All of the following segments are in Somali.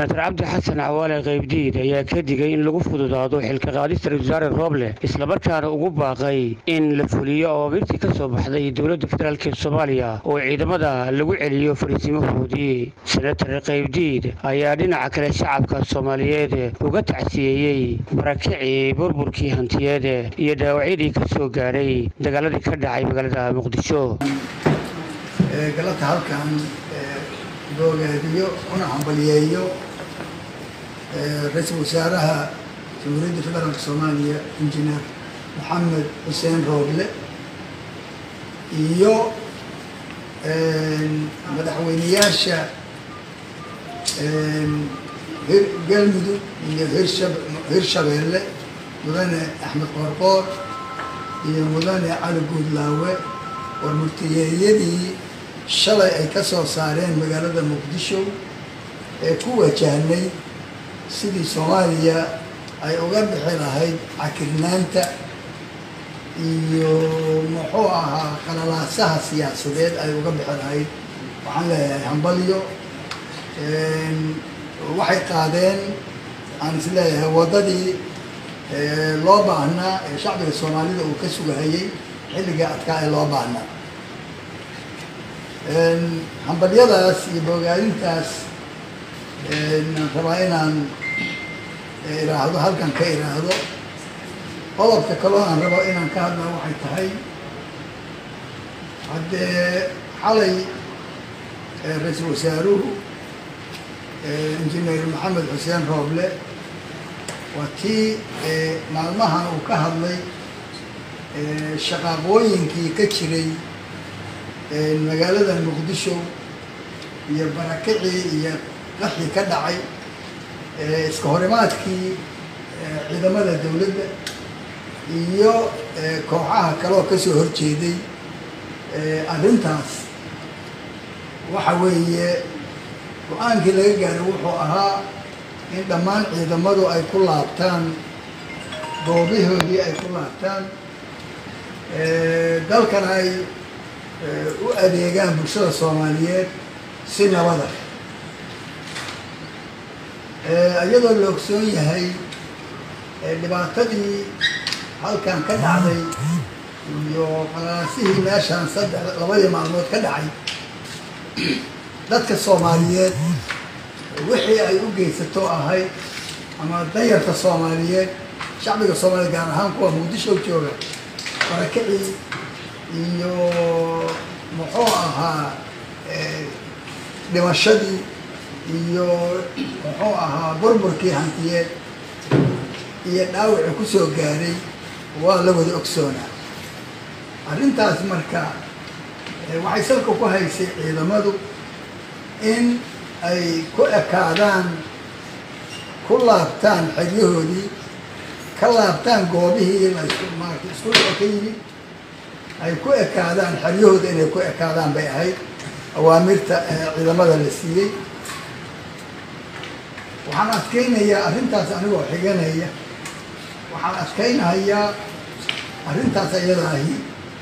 senator cabdi xasan cawaale qaybdiid ayaa ka digay in lagu fududaado xilka qaadista ra-isul wasaare rooble islamarkaana ugu baaqay in la fuliyo awaamiirtii ka soo baxday dowladda federaalk ee soomaaliya oo ciidamada lagu celiyo fariisimahoodii senator qaybdiid ayaa dhinaca kale shacabka soomaaliyeed uga tacsiyeeyey barakicii burburkii hantiyeed iyo dhaawacyadii ka soo gaadhay dagaaladii ka dhacay magaalada muqdisho galabta halkan boogaadiyo una hambaliyeeyo ra-iisul wasaaraha jamhuuriyadda federaalk soomaaliya injineer maxamed xuseen rooble iyo madaxweyneyaasha galmudug iyo hirshabeelle mudane axmed qoorqoor iyo mudane cali guudlaawe war murtiyeeyadii shalay ay ka soo saareen magaalada muqdisho ee ku wajahnay sidii soomaaliya ay uga bixi lahayd cakirnaanta iyo muxuu ahaa qalalaasaha siyaasadeed ay uga bixi lahayd waxaan leeyahay hambalyo waxay qaadeen aan is leeyahay waddadii loo baahnaa ee shacbiga soomaalida uu ka sugahayay xilligai adkaa ee loo baahnaa hambalyadaas iyo bogaadintaas rabaa inaan iraahdo halkan ka iraahdo qodobka kaloo aan rabo inaan ka hadla waxay tahay haddee xalay ra-iisul wasaaruhu injineer maxamed xuseen rooble waa tii maalmahan uu ka hadlay shaqaaqooyinkii ka jiray magaalada muqdisho iyo barakicii iyo qaxii ka dhacay iska horimaadkii ciidamada dowladda iyo kooxaha kaleoo kasoo horjeeday arrintaas waxa weeye go-aankii laga gaaray wuxuu ahaa in dhammaan ciidamadu ay ku laabtaan goobihoodii ay ku laabtaan dalkan ay u adeegaan bulshada soomaaliyeed si nabada iyadoo la ogsoon yahay dhibaatadii halkan ka dhacday iyo qalaasihii meeshaan saddex labadii maalmood ka dhacay dadka soomaaliyeed wixii ay u geysato ahayd ama danyarta soomaaliyeed shacbiga soomaaliyeed gaar ahaan kuwa muqdisho jooga barakicii iyo muxuu ahaa dhimashadii iyo muxuu ahaa burburkii hantiyeed iyo dhaawacii ku soo gaaray waa la wada ogsoonaa arrintaas marka waxay salka ku haysay ciidamadu in ay ku ekaadaan ku laabtaan xeryahoodii ka laabtaan goobihii la maarata isku dhaco ka yimid ay ku ekaadaan xeryahooda inay ku ekaadaan bay ahayd awaamirta ciidamada la siiyey waxaan adkeynayaa arrintaas anigoo xiganaya waxaan adkeynahayaa arrintaas iyada ahi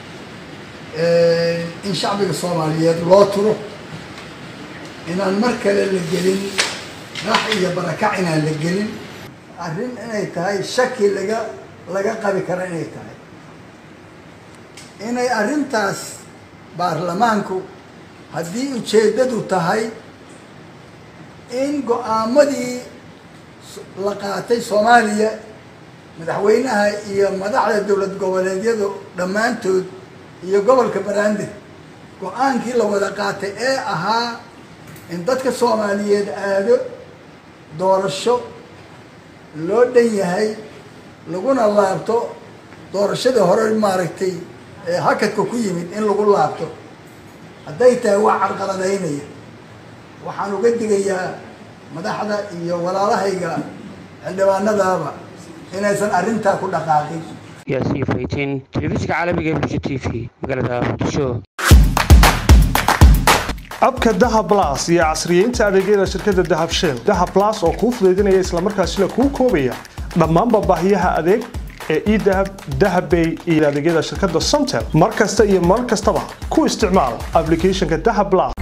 in shacbiga soomaaliyeed loo turo inaan mar kale la gelin rax iyo barakac inaan la gelin arrin inay tahay shaki laga laga qabi kara inay tahay inay arrintaas baarlamaanku haddii ujeeddadu tahay in go-aamadii la qaatay soomaaliya madaxweynaha iyo madaxda dowlad goboleedyadu dhammaantood iyo gobolka banaadir go-aankii la wada qaatay ee ahaa in dadka soomaaliyeed aado doorasho loo dhan yahay laguna laabto doorashadii hore maaragtay hakadka ku yimid in lagu laabto hadday tahay wax carqaladaynaya waxaan uga digayaa madaxda iyo walaalahayga xildhibaanadaaba inaysan arrintaa ku dhaqaaqin yaasiin faytiin telefishinka caalamiga ee bulsha t v magaalada muqdisho abka dahab blas iyo casriyeynta adeegyada shirkadda dahab shell dahab blas oo kuu fudaydinaya islamarkaasina kuu koobaya dhammaanba baahiyaha adeeg ee edahab dahabbay iyo adeegyada shirkadda somtel mar kasta iyo mar kastaba ku isticmaal applicationka dahab blas